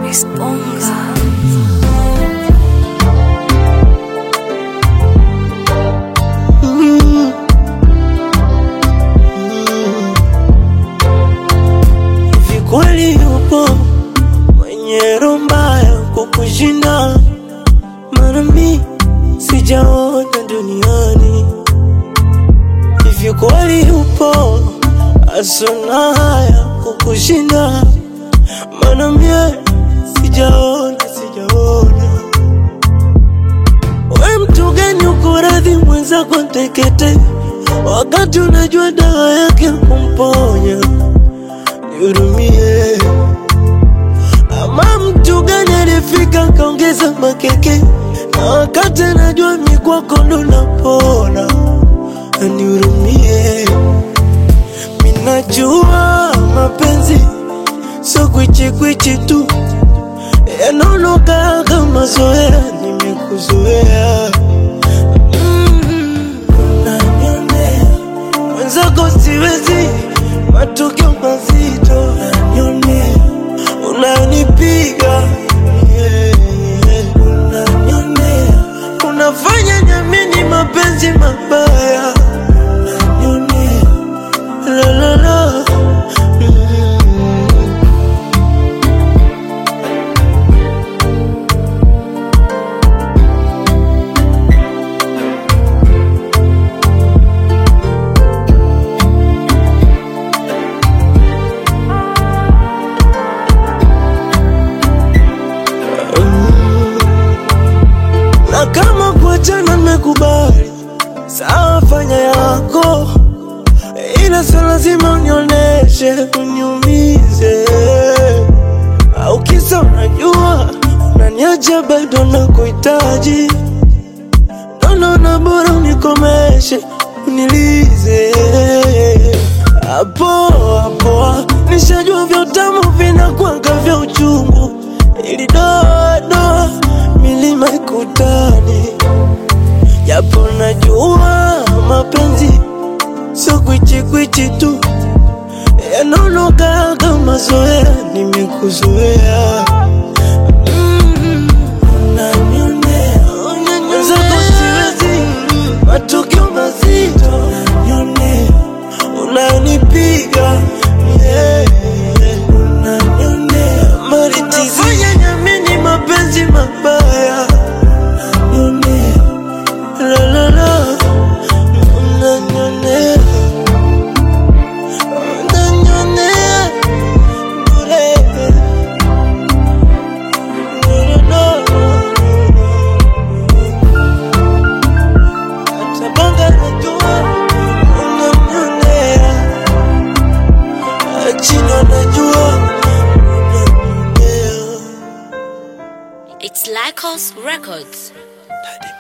Chris Bonga. Hivi kweli yupo mwenye roho mbaya kukushinda? Maana mi sijaona duniani. Hivi kweli yupo asona haya kukushinda? Maana mie sijaona, sijaona. We mtu gani uko radhi mwenzako tekete, wakati unajua dawa yake kumponya? nihurumie. Ama mtu gani alifika kaongeza makeke, na wakati anajua mi kwako ndo napona, anihurumie. Minajua mapenzi so kwichikwichi tu, yanaonoka kama zoea, nimekuzoea Mm, unanionea mwenzako siwezi, matukio mazito unanionea, unanipiga yeah, yeah. unanionea, unafanya niamini mapenzi mabaya unanionea, la la la mm. na kama kuachana nimekubali, sawa, fanya yako, ila sio lazima unioneshe uniumize, au kisa unajua unaniacha bado nakuhitaji, naona bora unikomeshe unilize hapo hapo, nishajua vya utamu vinakwanga vya uchungu, ili doa doa milima ikutani, japo najua mapenzi sio kwichikwichi tu, yanaonoka kama zoea, nimekuzoea Mm, unanionea, mwenzako siwezi, matukio mazito unanionea, unanipiga yeah, yeah. unanionea, maritizia nyamini mapenzi mabaya unanionea, la la la unanionea, unanionea bure Atabanga najua unamnyonea, chini anajua unamnyonea. It's Lycos Records. Daddy